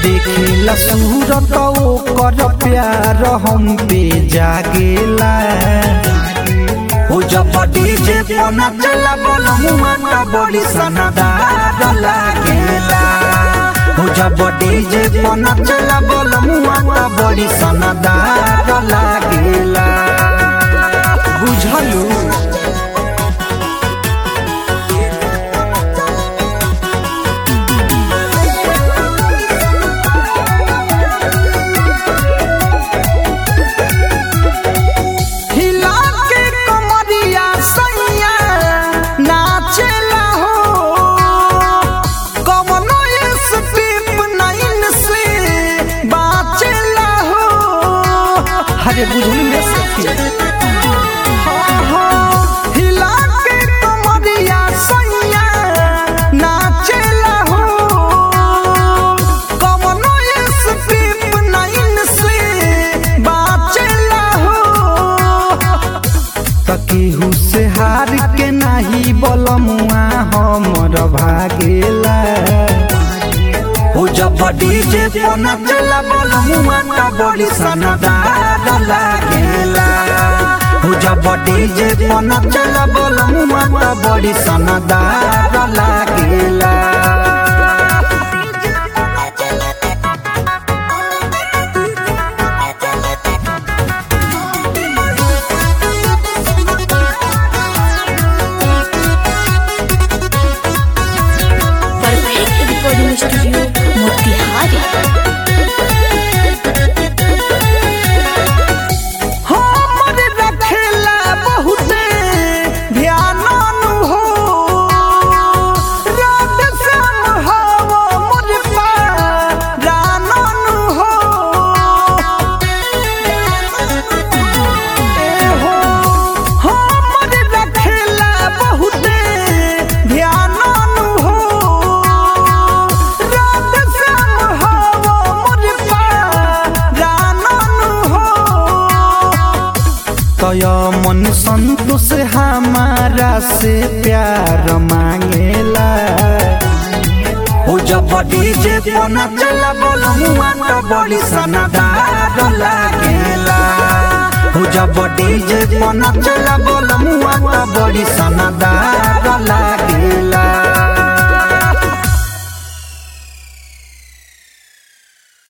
देखेला सूरत ओकर प्यार हम पे जागेला हो जब डीजे पर नचला बोलमुआ त बड़ी सनदार लागेला हो जब डीजे पर नचला बोलमुआ त बड़ी सनदार लागेला बुझलू हिला के कमरिया सैया नाचेला हो कवनो स्टेप नाइन से बाचेला हो अरे बुझलू रे सखी हाँ, हाँ, हिला के कमरिया सैया नाचेला हो कवनो स्टेप नाइन से बाचेला हो तकेहू से हार के नाही बलमुआ हमर भागेला हो जब डीजे पर नचला बोलमुआ त बड़ी सनदार लागेला हो जब डीजे पर नचला बोलमुआ त बड़ी सनदार लागेला परफेक्ट रिकॉर्डिंग स्टूडियो मोतिहारी हमर रखेला बहुते ध्यान हो रात शाम हवा मोर पारान हो ए हो हमर रखेला बहुते ध्यान हो रात शाम हवा मोर पारान हो तय मन संतोष हमारा से प्यार मांगेला हो जब डीजे पर नचला बोलमुआ त बड़ी सनदार लागेला हो जब डीजे पर नचला बोलमुआ त बड़ी सनदार